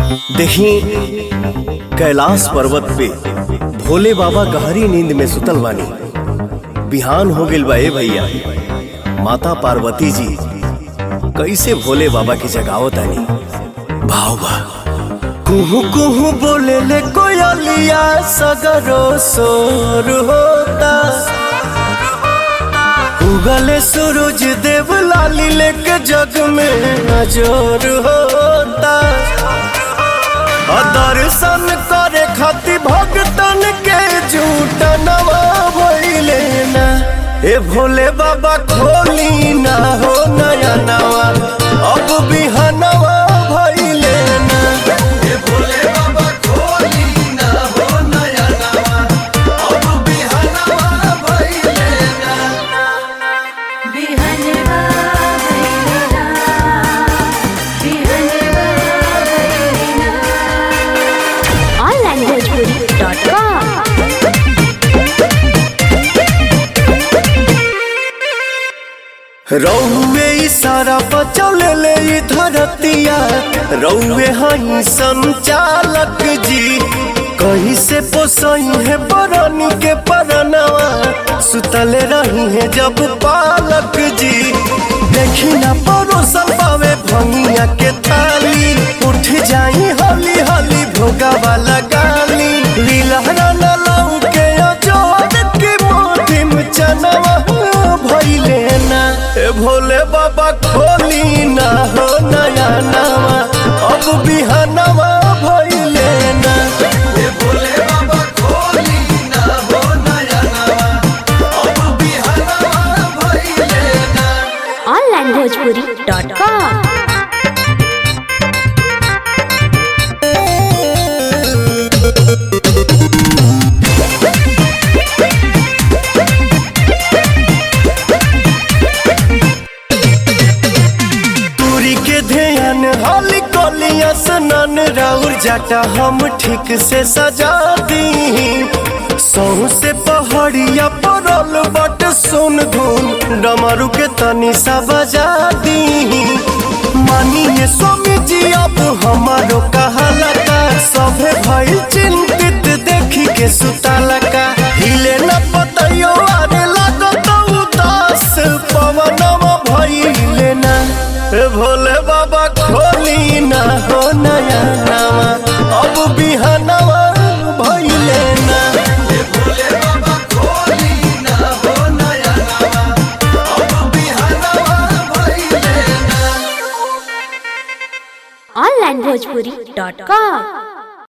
देखी कैलाश पर्वत पे भोले बाबा गहरी नींद में सुतल बानी बिहान हो गइल बा ए भैया माता पार्वती जी कैसे भोले बाबा की जगावत आनी भाव बा कुहू कुहू बोले ले कोयलिया सगरो सोर होता उगले सूरज देव लाली लेके जग में अजोर होता और दर्शन करे खातिर भगतन के झूठ नवा भइले ना ए भोले बाबा खोली ना हो नया नवा अब बिहनवा भइले ना ए भोले बाबा खोली ना हो नया नवा अब बिहनवा भइले ना बिहनवा भैरना बिहनवा भैरना onlanguagepuri.com रौवे इशारा बचौले ले ई धरतिया रौवे हई संचालक जी कहीं से पोसई है बरनी के परनवा सुतले रही है जब पालक जी देखी ना परोसल पावे भंगिया के थाली उठ जाई हली हली भोगा वाला गाली लीलहरा न लाऊ के अजोर की मोटी में चनवा भइले ना ए भोले बाबा खोली ना हो नया नवा अब बिहनवा भइले ना ए भोले बाबा खोली ना हो नया नवा अब बिहनवा भइले ना onlanguagepuri.com दूरी के ध्यान हाली कोलिया सनन राउर जाटा हम ठीक से सजा दी सौ से पहाड़िया परल बट सुन धुन डमरू के तनी सा बजा दी मानिए स्वामी जी अब हमारो कहाला का सभे भइल चिंतित देखी के सुताला का हिले न पतयो आरे लागत उदास पवनवा भइले ना ए भोले बाबा खोली ना हो नया नवा अब बिहनवा भइले ना ए भोले बाबा खोली ना हो नया नवा अब बिहनवा भइले ना onlanguagepuri.com